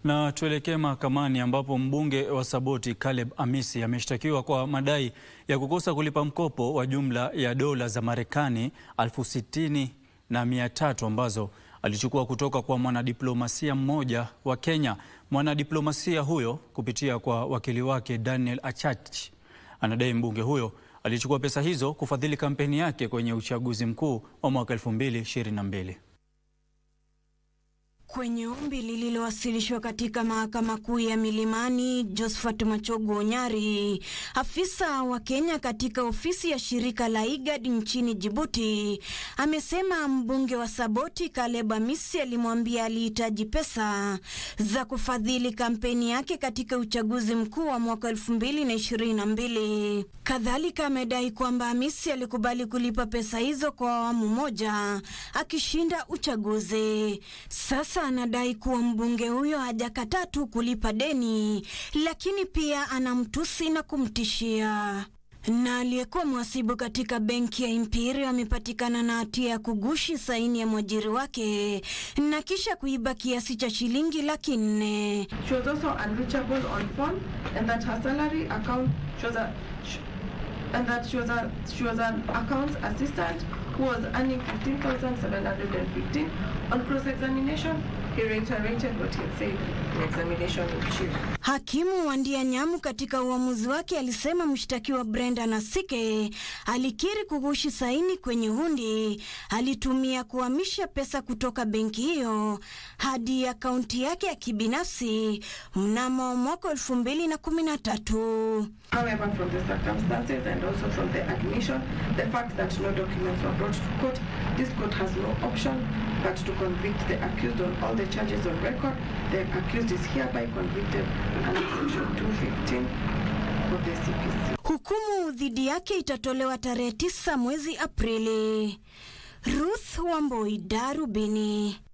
Na tuelekee mahakamani ambapo mbunge wa Saboti Caleb Amisi ameshtakiwa kwa madai ya kukosa kulipa mkopo wa jumla ya dola za Marekani elfu sitini na mia tatu ambazo alichukua kutoka kwa mwanadiplomasia mmoja wa Kenya. Mwanadiplomasia huyo kupitia kwa wakili wake Daniel Achach anadai mbunge huyo alichukua pesa hizo kufadhili kampeni yake kwenye uchaguzi mkuu wa mwaka 2022. Kwenye ombi lililowasilishwa katika mahakama kuu ya Milimani, Josephat Machogu Onyari, afisa wa Kenya katika ofisi ya shirika la IGAD nchini Jibuti, amesema mbunge wa Saboti Caleb Amisi alimwambia alihitaji pesa za kufadhili kampeni yake katika uchaguzi mkuu wa mwaka 2022. Kadhalika amedai kwamba Amisi alikubali kulipa pesa hizo kwa awamu moja akishinda uchaguzi. Sasa anadai kuwa mbunge huyo hajakataa tu kulipa deni, lakini pia anamtusi na kumtishia. Na aliyekuwa mhasibu katika benki ya Imperial amepatikana na hatia ya kugushi saini ya mwajiri wake na kisha kuiba kiasi cha shilingi laki nne. She was also unreachable on phone and that her salary account she was a sh- and that she was a she was an accounts assistant who was earning 15,715 on cross examination he reiterated what he had said in examination in chief Hakimu Wandia Nyamu katika uamuzi wake alisema mshtakiwa Brenda Nasike alikiri kughushi saini kwenye hundi alitumia kuhamisha pesa kutoka benki hiyo hadi akaunti yake ya kibinafsi mnamo mwaka elfu mbili na kumi na tatu. However, from the circumstances and also from the admission, the fact that no documents were brought to court, this court has no option but to convict the accused on all the charges on record. The accused is hereby convicted under section 215 of the CPC. Hukumu dhidi yake itatolewa tarehe tisa mwezi Aprili. Ruth Wamboi, Darubini.